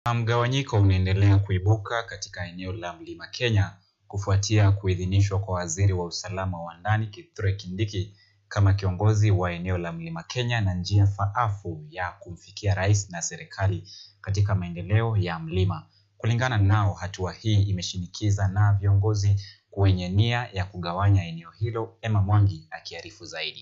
Mgawanyiko unaendelea kuibuka katika eneo la Mlima Kenya kufuatia kuidhinishwa kwa waziri wa usalama wa ndani Kithure Kindiki kama kiongozi wa eneo la Mlima Kenya na njia faafu ya kumfikia rais na serikali katika maendeleo ya mlima. Kulingana nao, hatua hii imeshinikiza na viongozi wenye nia ya kugawanya eneo hilo. Emma Mwangi akiarifu zaidi.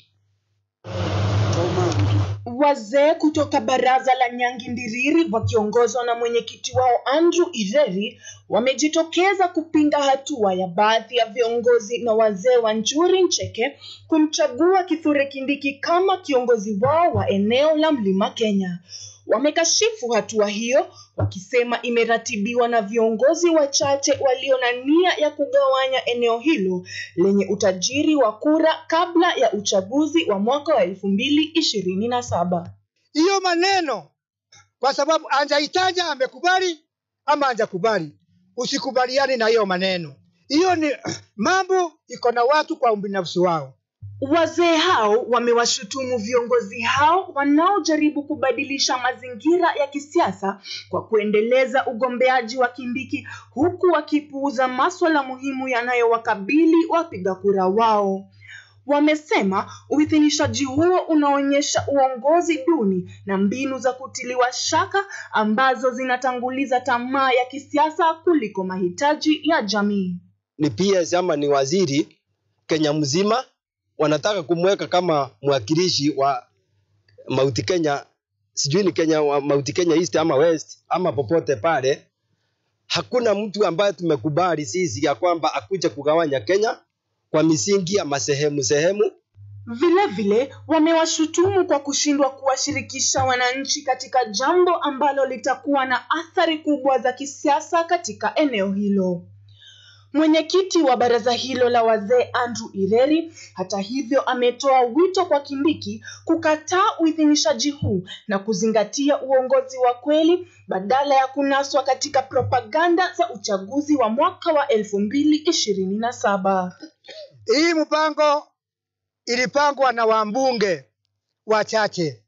Wazee kutoka baraza la Nyangi Ndiriri wakiongozwa na mwenyekiti wao Andrew Ireri wamejitokeza kupinga hatua ya baadhi ya viongozi na wazee wa Njuri Ncheke kumchagua Kithure Kindiki kama kiongozi wao wa eneo la Mlima Kenya. Wamekashifu hatua hiyo wakisema imeratibiwa na viongozi wachache walio na nia ya kugawanya eneo hilo lenye utajiri wa kura kabla ya uchaguzi wa mwaka wa elfu mbili ishirini na saba. hiyo maneno kwa sababu anjaitaja amekubali ama anjakubali, usikubaliani na hiyo maneno. Hiyo ni mambo iko na watu kwa ubinafsi wao. Wazee hao wamewashutumu viongozi hao wanaojaribu kubadilisha mazingira ya kisiasa kwa kuendeleza ugombeaji wa Kindiki huku wakipuuza maswala muhimu yanayowakabili wapiga kura wao. Wamesema uidhinishaji huo unaonyesha uongozi duni na mbinu za kutiliwa shaka ambazo zinatanguliza tamaa ya kisiasa kuliko mahitaji ya jamii. ni PS ama ni waziri Kenya mzima, wanataka kumweka kama mwakilishi wa Mount Kenya, sijui ni Kenya wa Mount Kenya East ama West ama popote pale. Hakuna mtu ambaye tumekubali sisi ya kwamba akuja kugawanya Kenya kwa misingi ya masehemu sehemu. Vile vile wamewashutumu kwa kushindwa kuwashirikisha wananchi katika jambo ambalo litakuwa na athari kubwa za kisiasa katika eneo hilo. Mwenyekiti wa baraza hilo la wazee Andrew Ireri, hata hivyo, ametoa wito kwa Kindiki kukataa uidhinishaji huu na kuzingatia uongozi wa kweli badala ya kunaswa katika propaganda za uchaguzi wa mwaka wa elfu mbili ishirini na saba. Hii mpango ilipangwa na wambunge wachache,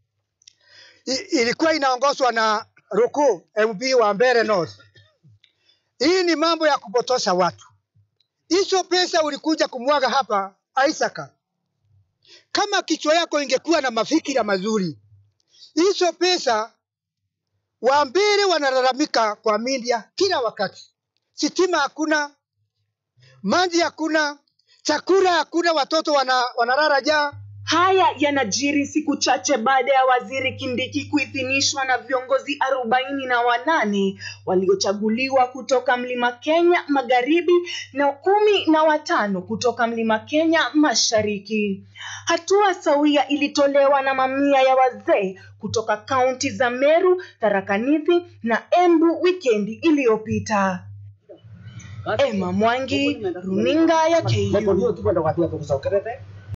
I- ilikuwa inaongozwa na Ruku MP wa Mbeere North. Hii ni mambo ya kupotosha watu. Hizo pesa ulikuja kumwaga hapa Isaka, kama kichwa yako ingekuwa na mafikira mazuri, hizo pesa Wambere wanalalamika kwa media kila wakati, sitima hakuna, maji hakuna, chakula hakuna, watoto wana, wanalala njaa. Haya yanajiri siku chache baada ya waziri Kindiki kuidhinishwa na viongozi arobaini na wanane waliochaguliwa kutoka Mlima Kenya Magharibi na kumi na watano kutoka Mlima Kenya Mashariki. Hatua sawia ilitolewa na mamia ya wazee kutoka kaunti za Meru, Tharaka Nithi na Embu wikendi iliyopita. Emma Mwangi, runinga ya KU.